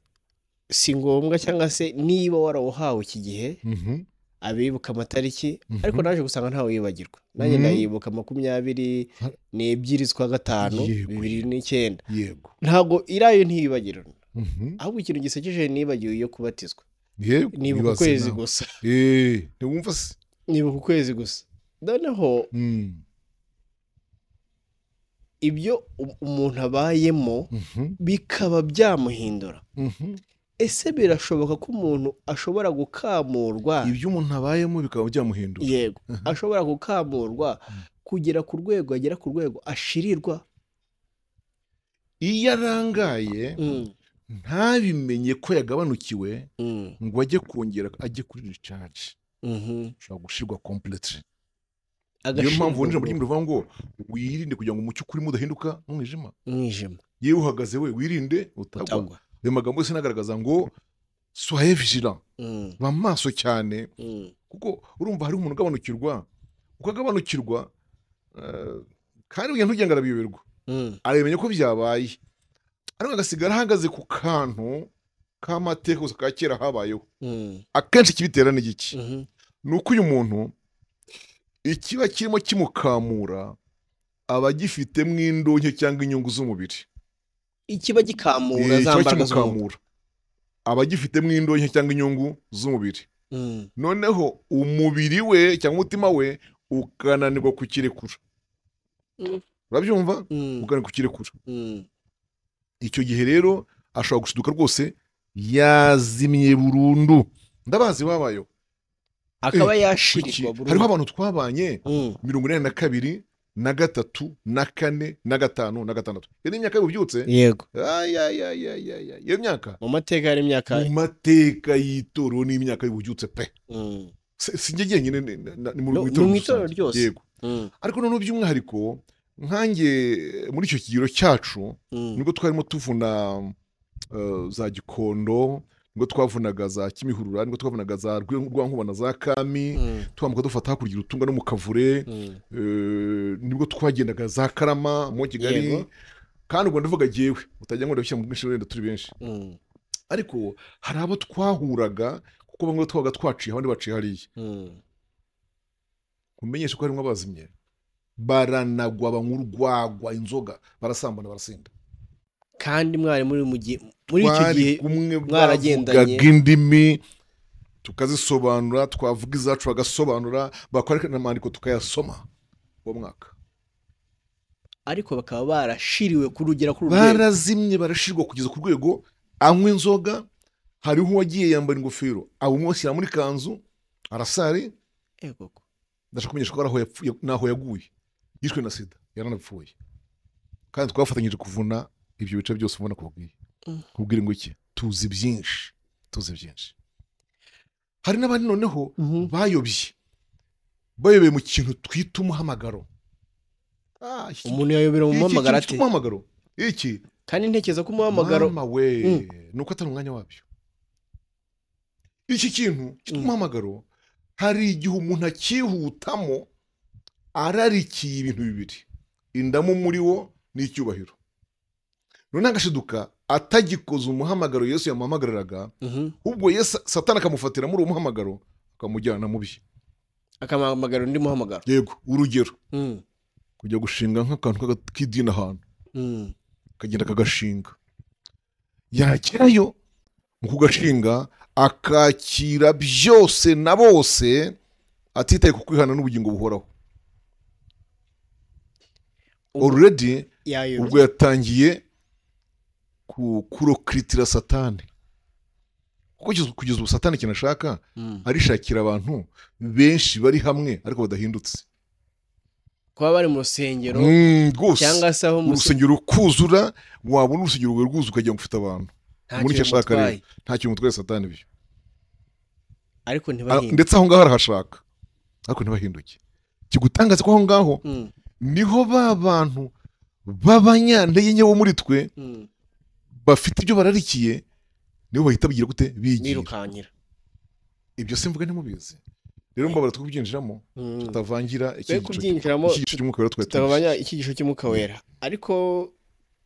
si ngombwa cyangwa se niba warawuhawe iki gihe Mhm. abibuka amatariki Mhm. ariko naje gusanga ntawe yibagirwa nanjye Mhm. ndayibuka makumyabiri Ha- n'ebyiri z'ukwa gatanu Yego, bibiri yego. n'icyenda yego ntabwo irayo ntiyibagirana Mhm. ahubwo ikintu gisekeje nibagiwe iyo kubatizwa yego nibuka wibaze ukwezi nawe. gusa Eh, ntiwumva se nibuka ukwezi gusa noneho Mm. ibyo u- umuntu abayemo Mhm. bikaba byamuhindura Mhm. ese birashoboka ko umuntu ashobora gukamurwa ibyo umuntu abayemo bikaba byamuhindura yego ashobora gukamurwa kugera ku rwego agera ku rwego ashirirwa iyo arangaye Mm, ntabimenye ko yagabanukiwe mm, ngo ajye kongera ajye kuri recharge mhm. ushobora gushirwa completely niyo Agashirirwa mpamvu winjira mu ku ry'umuriro uvuga ngo wirinde kugira ngo umucyo ukurimo udahinduka umwijima mwijima yewe uhagaze we wirinde utagwa utagwa ayo magambo yose nagaragaza ngo soye vigilant Mm, ba maso cyane mm, kuko urumva hari umuntu ugabanukirwa ukagabanukirwa eh, kandi ugiye ntugenda arabiyoberwa mm, aramenya ko byabaye ariko agasigara ahagaze ku kantu k'amateka gusa ka kera habayeho mm, akenshi ikibitera ni giki mhm, ni uko uyu muntu ikiba kirimo kimukamura aba agifitemo indonke cyangwa inyungu z'umubiri ikiba gikamura Eh, za kiba mbaraga z'umuntu kimukamura aba agifitemo indonke cyangwa inyungu z'umubiri Mm, noneho umubiri we cyangwa umutima we ukananirwa kukirekura Mm. urabyumva mm, ukananirwa kukirekura mm, icyo gihe rero ashobora gushiduka rwose yazimye burundu ndabazi wabayo akaba kuki yashirirwa burundu. hariho abantu twabanye Mm, mirongo inani na kabiri na gatatu na kane na gatanu na gatandatu iyo ni imyaka y'ububyutse yego ayayayayaya iyo myaka mu mateka hari imyaka mu mateka y'itorero n'imyaka y'ububyutse pe Mm, Si- sinjye jyenyine ni- na- ni mu No, itorero ni mu itorero rusange. ryose. yego mm, ariko noneho by'umwihariko nkanjye muri icyo kigero cyacu mm, nibwo twarimo tuvuna eh, za gikondo nibwo twavunaga za kimihurura nibwo twavunaga za Rwe- rwankubana za kami mm, twambuka dufata hakurya urutunga no mu kavure mm. eh, nibwo twagendaga za karama mo kigali Yego. kandi ubwo ndavuga jyewe utajya ngo ndabishyira mu bwinshi wenda turi benshi Mm, ariko hari abo twahuraga kuko bamwe twabaga twaciye abandi baciye hariya mm, kumenyesha ko harimo abazimye baranagwa banywa urwagwa inzoga barasambana barasinda kandi mwari muri mu gihe muri icyo Twari gihe kumwe mwaragendanye. bavugaga indimi tukazisobanura twavuga izacu bagasobanura bakora n'amandiko tukayasoma uwo mwaka ariko bakaba barashiriwe kurugera ku rugero barazimye barashirwa kugeza ku rwego anywa inzoga hariho uwagiye yambara ingofero abumwashyira muri kanzu arasari Yego ko. ndashaka kumenyesha ko ari aho yapfuye n'aho yaguye yishwe na sida yaranapfuye kandi twafatanyije kuvuna ibyo bice byose ubona kubwiye Mm. kubwira ngo iki tuzi byinshi tuzi byinshi hari n'abandi noneho Mhm. bayobye bayobeye mu kintu twita umuhamagaro Ah, iki- umuntu yayobera mu iki- iki- muhamagaro iki- ate umuhamagaro iki kandi ntekereza ko umuhamagaro mama we Mm. ni uko atari umwanya wabyo iki kintu Mm. cy'umuhamagaro hari igihe umuntu akihutamo ararikiye ibintu bibiri indamu muri wo n'icyubahiro none agashiduka atagikoze umuhamagaro yesu yamuhamagariraga Mhm. ubwo yesu satana akamufatira muri uwo muhamagaro akamujyana mu bye akamuhamagara undi muhamagaro yego urugero Mhm. kujya gushinga nk'akantu k'aga- k'idini ahantu Mhm. akagenda akagashinga yagerayo mu kugashinga akakira byose na bose atitaye ku kwihana n'ubugingo buhoraho Ubwo already ubwo yayobye yatangiye ku- kurokiritira satani kuko kugeza- kugeza ubu satani ikintu ashaka Mhm. arishakira abantu benshi bari hamwe ariko badahindutse kuba bari mu rusengero Mm, rwose cyangwa se aho mu rusengero urusengero rukuzura wabona urusengero rwawe rwuzuye ukagira ngo ufite abantu nta muri icyo kintu ashaka rero mutwaye nta kintu mutwaye satani ibyo ariko Ah, ntibahinde ndetse aho ngaho arahashaka ariko ntibahinduke kigutangaza ko aho ngaho Mhm. niho ba bantu b'abanyantege nke bo muri twe Mhm. bafite ibyo bararikiye nibo bahita bigira gute bigira birukankira ibyo simvuga ntimubizi rero mbabara tukubyinjiramo Mhm. tutavangira twe kubyinjiramo ikigisho cy'umwuka rero twari tutabanya icyigisho cy'umwuka wera ariko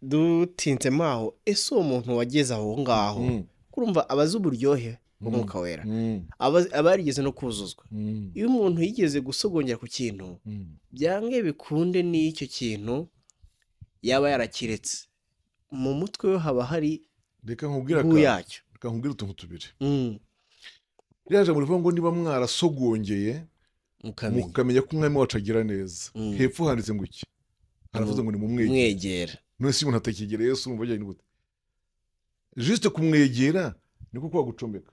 dutinsemo aho ese uwo muntu wageze aho ngaho kurumva aba azi uburyohe bw'umwuka wera aba azi- aba yarigeze no kuzuzwa iyo umuntu yigeze gusogongera ku kintu byange bikunde n'icyo kintu yaba yarakiretse mu mutwe we haba hari reka nkubwire inkuru aka- yacyo reka nkubwire utuntu tubiri Mm, rero jambo rivuga ngo niba mwarasogongeye mukamenya mukamenya ko umwami wacu agira neza Mm. hepfo handitse ngo iki haravuze ngo ni mumwegere mwegera none si umuntu atakigera yesu urumva ajyanye gute jisite kumwegera ni ko kwa gucomeka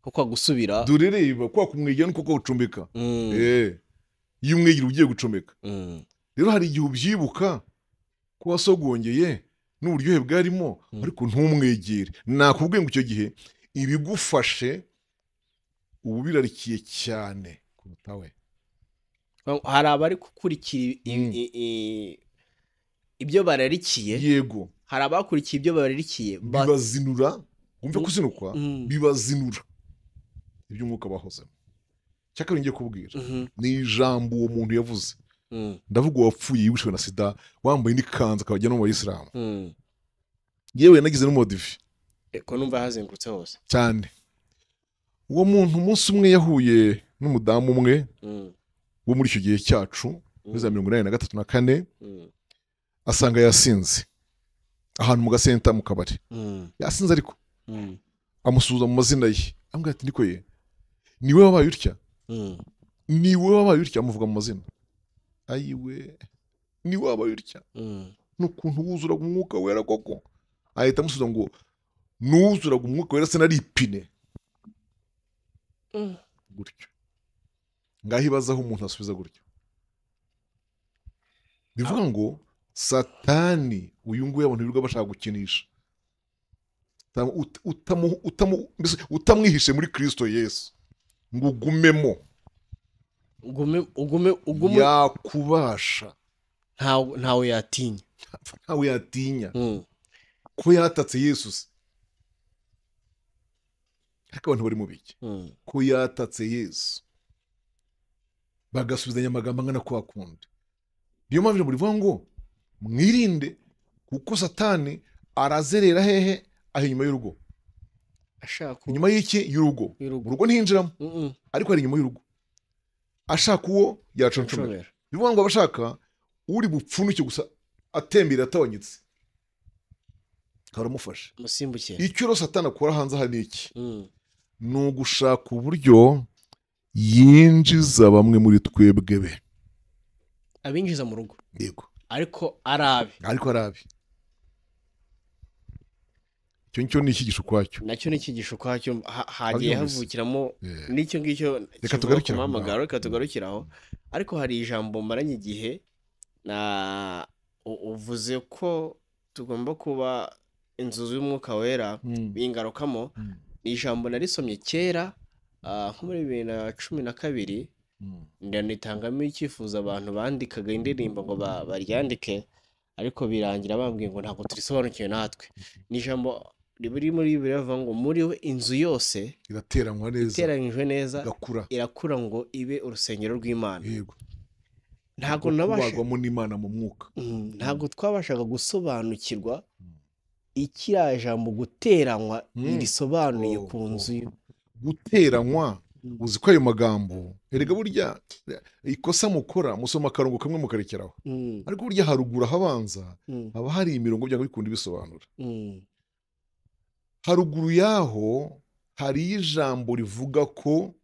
kuko agusubira dore reba kwa kumwegera ni ko kwa gucomeka Mm, Eh, iyo umwegera ugiye gucomeka mm, rero hari igihe ubyibuka ko wasogongeye n'uburyohe bwarimo Mm. ariko ntumwegere nakubwiye ngo icyo gihe ibigufashe ubu birarikiye cyane kuruta we hari abari gukurikira i- i- Mm. i- i- ibyo bararikiye yego hari abakurikiye ibyo bararikiye ba- bibazinura wumve kuzinukwa Mm, bibazinura iby'umwuka bahozemo cyakabiri ngiye kubwira mhm, ni ijambo uwo muntu yavuze mm, ndavuga uwapfuye yishwe na sida wambaye n'ikanzu akabajya no mu bayisilamu mm. yewe yanagize n'umodivi Eko numva hazengurutse hose cyane uwo muntu umunsi umwe yahuye n'umudamu umwe Mm, wo muri icyo gihe cyacu mm, muri za mirongo inani na gatatu na kane mm, asanga yasinze ahantu mu gasenta mu kabari mm, yasinze ariko mm, amusuhuza mu mazina ye amubwira ati niko ye ni wowe wabaye utya mm. ni wowe wabaye utya amuvuga mu mazina ayiwe ni wowe wabaye utya Mm, n'ukuntu wuzuraga umwuka wera koko ahita amusubiza ngo n'uwuzuraga umwuka wera se nari ipine mm. gutyo ngaho ibaza aho umuntu asubiza gutyo bivuga ngo satani uyu nguyu abantu birirwa bashaka gukinisha Utam- ut- utamu- utamu- mbese utamwihishe muri kirisito yesu ngo ugumemo ugume ugume ugume yakubasha ntawe ntawe yatinya ntawe yatinya Mm, ko yatatse yesu se ariko abantu bari mu biki mm, ko yatatse yesu bagasubizanya amagambo angana kwa kundi niyo mpamvu ijambo rivuga ngo mwirinde kuko satani arazerera hehe aho inyuma y'urugo ashaka uwo- inyuma y'iki y'urugo y'urugo. mu rugo ntinjiramo Mm, mm, ariko ari inyuma y'urugo ashaka uwo yaconcomera nshobora. bivuga ngo abashaka uri bupfunike gusa atembera atawanyitse karamufashe musimbuke icyo rero satani akora hanze aha ni iki Mm, ni ugushaka uburyo yinjiza bamwe muri twebwe be abinjiza mu rugo yego ariko ari abe ariko ari abi icyo ngicyo ni icyigisho ukwacyo nacyo ni icyigisho ukwacyo ha- hagiye Abyumvise. havukiramo Eh, n'icyo ngicyo Reka kivuga ku tugarukire aho muhamagaro ngaho. reka tugarukiraho ariko hari ijambo maranye igihe na u- uvuze ko tugomba kuba inzu y'umwuka wera mm, biyingarukamo mm, ni ijambo narisomye kera ah, nko muri bibiri na cumi na kabiri mm. ndanitangamo icyifuzo abantu bandikaga indirimbo ngo ba- baryandike ariko birangira bambwiye ngo ntabwo turisobanukiwe natwe ni ijambo riri muri bibiliya rivuga ngo muri we inzu yose irateranwa neza iteranyijwe neza igakura irakura ngo ibe urusengero rw'imana yego ntabwo bwo nabasha kubagwamo n'imana mu mwuka Mm, ntabwo twabashaga gusobanukirwa Mm. ikiriya jambo guteranywa Mm. risobanuye Oh, ku oh. nzu y'u- guteranywa Mm. uzi ko ayo magambo erega burya ikosa mukora musoma akarongo kamwe mukarekeraho Mm, ariko burya haruguru ahabanza mm, haba hari imirongo byanga bikunda ibisobanura mm, haruguru y'aho hari ijambo rivuga ko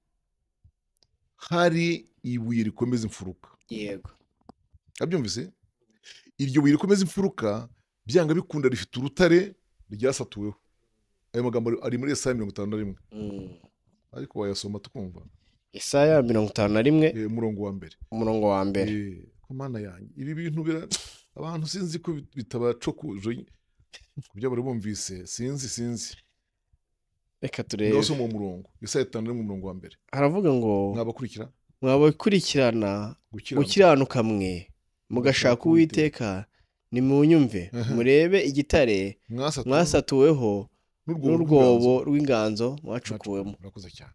hari ibuye rikomeza imfuruka yego abyumvise iryo buye rikomeza imfuruka byanga bikunda rifite urutare ryasatuweho ayo magambo ari- ari muri esaya mirongo itanu na rimwe Mm. ariko wayasoma tukumva isaya mirongo itanu na rimwe Eh, umurongo wa mbere umurongo wa mbere Eh, ku mana yanjye ibi bintu bira- abantu sinzi ko bit- bitabacokuje ku byo bari bumvise sinzi sinzi reka ngaho turebe usoma uwo murongo esaya itanu na rimwe umurongo wa mbere haravuga ngo mwabakurikira mwabakurikirana gukiranuka gukiranuka mwe mugashaka uwiteka nimunyumve Aha. murebe igitare mwasatuwe mwasatuweho n'urwobo rw'inganzo. rw'inganzo mwacukuwemo urakoze cyane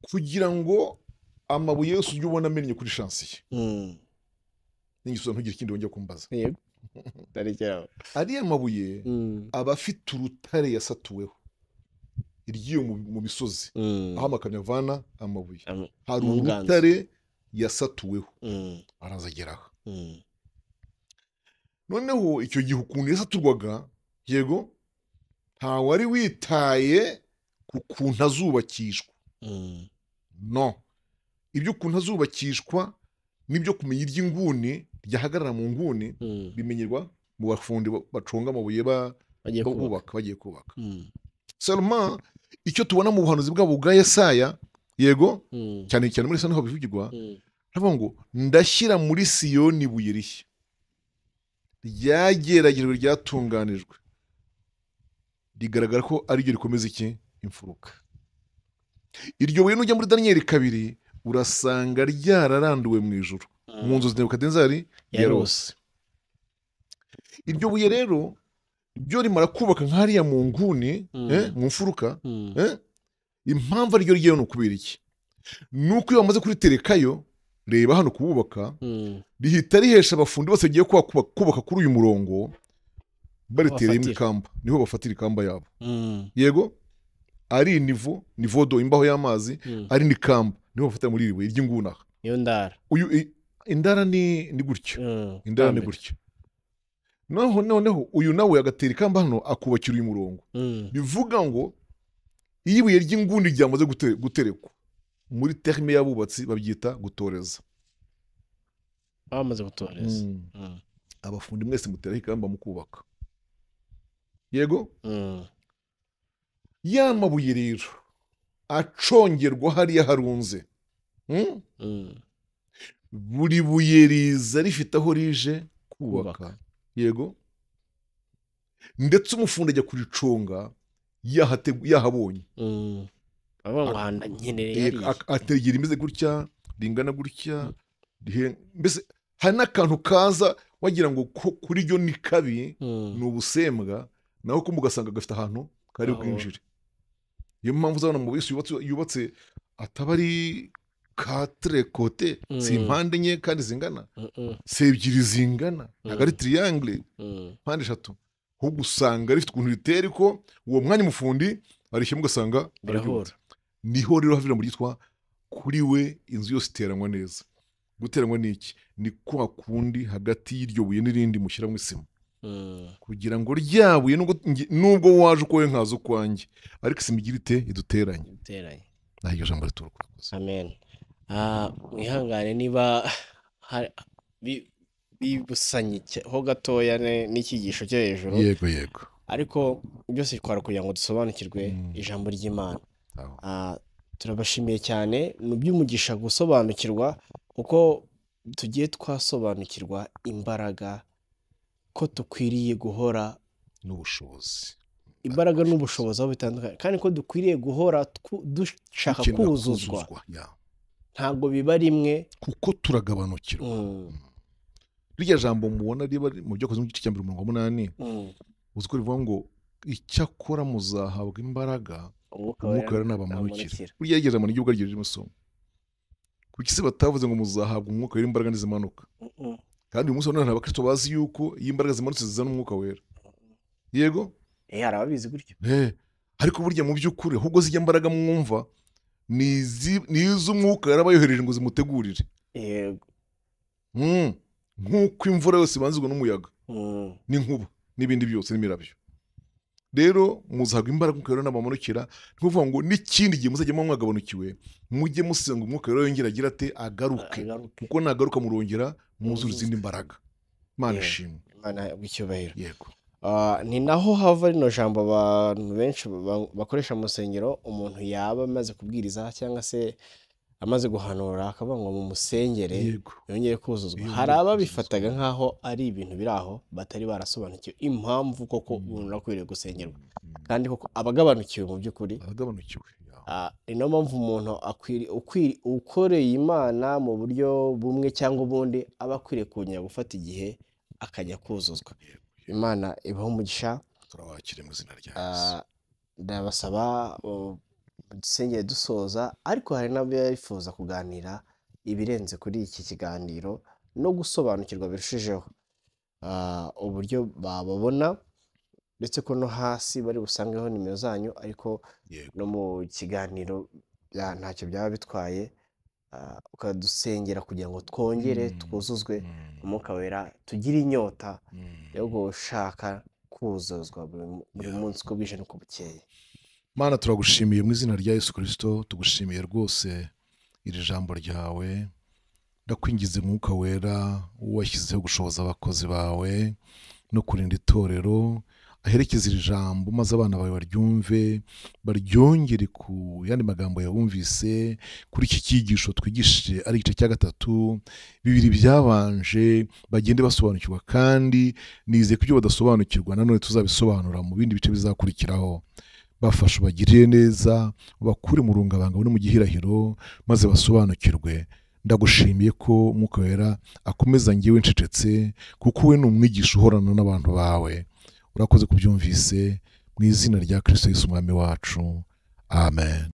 kugira ngo amabuye yose ujye ubona amennye kuri shansi ye Mm. n'igisubizo ntugire ikindi wongera kumbaza yego ndarekeraho ariya mabuye Mm. aba afite urutare yasatuweho iry'iyo mu- mu misozi Mm. aho amakamyo avana amabuye Am- hari mu nganzo. urutare yasatuweho Mm. araza ageraho Mm. noneho icyo gihe ukuntu yasaturwaga yego ntawari witaye ku kuntu azubakishwa Mm. no ibyo ukuntu azubakishwa n'ibyo kumenya iry'inguni ryahagarara mu nguni Mm. bimenyerwa mu bafundi ba- bacunga amabuye ba- bagiye kubaka bubaka bagiye kubaka Mm. salma icyo tubona mu buhanuzi bwabo bwa yesaya yego Mm. cyane cyane muri saniho bivugirwa Mm. aravuga ngo ndashyira muri siyoni ibuye rishya ryageragejwe ryatunganijwe rigaragara ko ariryo rikomeza iki imfuruka iryo buye nujya muri daniyeli kabiri urasanga ryararanduwe mu ijoro mu nzu zinebukadinezari yarose yarose iryo buye rero ryo rimara kubaka nk'ariya mu nguni Mm. eh, mu mfuruka Mm. Eh? impamvu ariryo ryewe ni ukubera iki ni uko iyo bamaze kuriterekayo reba hano kububaka Mm. rihita rihesha abafundi bose bagiye kuhakuba- kubaka kuri uyu murongo baritereyemo Bafatira. ikamba niho bafatira ikamba yabo Mm. yego ari nivo nivodo imbaho y'amazi Mm. ari nikamba niho bafatira muri iri buye ry'inguni aha iyo ndara uyu i- indara ni ni gutyo Mm. indara ni Tambika. gutyo noneho noneho uyu nawe agatera ikamba hano akubakira uyu murongo Mm. bivuga ngo iyo ibuye ry'inguni ryamaze gute- guterekwa muri terime y'abubatsi babyita gutoreza bamaze gutoreza Mm. Mm. abafundi mwese muteraho ikamba mu kubaka yego Mm. ya mabuye rero acongerwa hariya harunze Hmm? Mm. buri buye riza rifite aho rije kubaka kubaka yego ndetse umufundi ajya kuricunga yahate- yahabonye Mm. avuga ngo aha nkenereye Eh, hariya ak- ategera imeze gutya ringana gutya rihe- mbese hari n'akantu kaza wagira ngo ku- kuri ryo ni kabi Mm. ni ubusembwa naho kumva ugasanga gafite ahantu kari Aho. bwinjire niyo mpamvu uzabona amabuye yose yubatse, yubatse ataba ari katire kote Mm. si impande enye kandi zingana Mm. Mm. si ebyiri zingana ntabwo ari tiriyangire Mm. mpande eshatu ahubwo usanga rifite ukuntu ritera ariko uwo mwanya umufundi arishyemo ugasanga birahura niho rero havira mu ryitwa kuri we inzu yose iteranywa neza guteranywa ni iki ni kwa kundi hagati y'iryo buye n'irindi mushyiramo isima Mm. kugira ngo ryabuye nubwo nge- nubwo waje uko we nkaza ukwanjye ariko isima igira ite iduteranye biteranye naho iryo jambo rituruka amen Ah, mwihangane niba hari- bi- bibusanye cya- ho gatoya ne- n'icyigisho cyo hejuru yego yego ariko byose twara kugira ngo dusobanukirwe Mm. ijambo ry'imana Aho. Ah, turabashimiye cyane ni iby'umugisha gusobanukirwa kuko tugiye twasobanukirwa imbaraga ko dukwiriye guhora n'ubushobozi imbaraga n'ubushobozi aho bitandukanye kandi ko dukwiriye guhora twu- dushaka Dukenera kuzuzwa kuzuzwa, yeah. ntabwo biba rimwe kuko turagabanukirwa Mm, rirya jambo mubona riba riri mu byakozwe mu gice cya mbere umurongo wa munani mm. uzi ko rivuga ngo icyakora muzahabwa imbaraga umwuka umwuka wera wera nabamanukira nabamanukira. burya yigeze mu ry'igihugu ryo mu isomo kuko isi batavuze ngo muzahabwa umwuka wera imbaraga ntizimanuka kandi uyu munsi wa none hari abakristo bazi yuko iyo imbaraga zimanutse zizana umwuka wera yego Eh, hari ababizi gutyo Eh, ariko burya mu by'ukuri ahubwo zijya mbaraga mwumva ni izi- ni iz'umwuka yari abayohereje ngo zimutegurire yego Mm. nk'uko imvura yose ibanzwe n'umuyaga Mm. n'inkuba n'ibindi byose n'imirabyo rero muzahabwa imbaraga umwuka wera n'abamanukira ni ukuvuga ngo n'ikindi gihe muzajya muba mwagabanukiwe mujye musenga umwuka wera yongera agira ate agaruke Agaruke. kuko nagaruka murongera muzura izindi mbaraga mana Yeah. ishimwe Imana bw'icyubahiro yego Ah, ni naho hava rino jambo abantu benshi ba- bakoresha mu rusengero umuntu yaba amaze kubwiriza cyangwa se amaze guhanura akavuga ngo mumusengere yego yongere kuzuzwa Yongere hari kuzuzwa. ababifataga nk'aho ari ibintu biri aho batari barasobanukiwe impamvu koko Mm. umuntu akwiriye gusengerwa Mm. kandi koko abagabanukiwe mu by'ukuri aragabanukiwe Yeah. Ah, ni nayo mpamvu umuntu akwiri- ukwiri- ukoreye imana mu buryo bumwe cyangwa ubundi aba akwiriye kongera gufata igihe akajya kuzuzwa imana ibaho umugisha turabakire mu izina rya yesu Ah, ndabasaba uh, dusengere dusoza ariko hari n'abifuza kuganira ibirenze kuri iki kiganiro no gusobanukirwa birushijeho Ah, uburyo bababona ndetse ko no hasi bari busangeho nimero zanyu ariko Yego. no mu kiganiro bya- ntacyo byaba bitwaye Ah, ukadusengera kugira ngo twongere Mm. twuzuzwe Mm. umwuka wera tugire inyota Mm. yo gushaka kuzuzwa buri mu- buri Yeah. munsi uko bwije n'uko bukeye mana turagushimiye mu izina rya yesu kirisito tugushimiye rwose iri jambo ryawe ndakwingiza umwuka wera washyizeho gushoboza abakozi bawe no kurinda itorero aherekeza iri jambo maze abana bawe baryumve baryongere ku yandi magambo yabumvise kuri iki cyigisho twigishije ari igice cya gatatu bibiri byabanje bagende basobanukirwa kandi nizeye ko ibyo badasobanukirwa nanone tuzabisobanura mu bindi bice bizakurikiraho bafashe ubagirire neza ubakure mu rungabanga no mu gihirahiro maze basobanukirwe ndagushimiye ko umwuka wera akomeza ngewe ncecetse kuko we ni umwigisha uhorana n'abantu bawe urakoze kubyumvise mu izina rya kirisito Yesu umwami wacu amen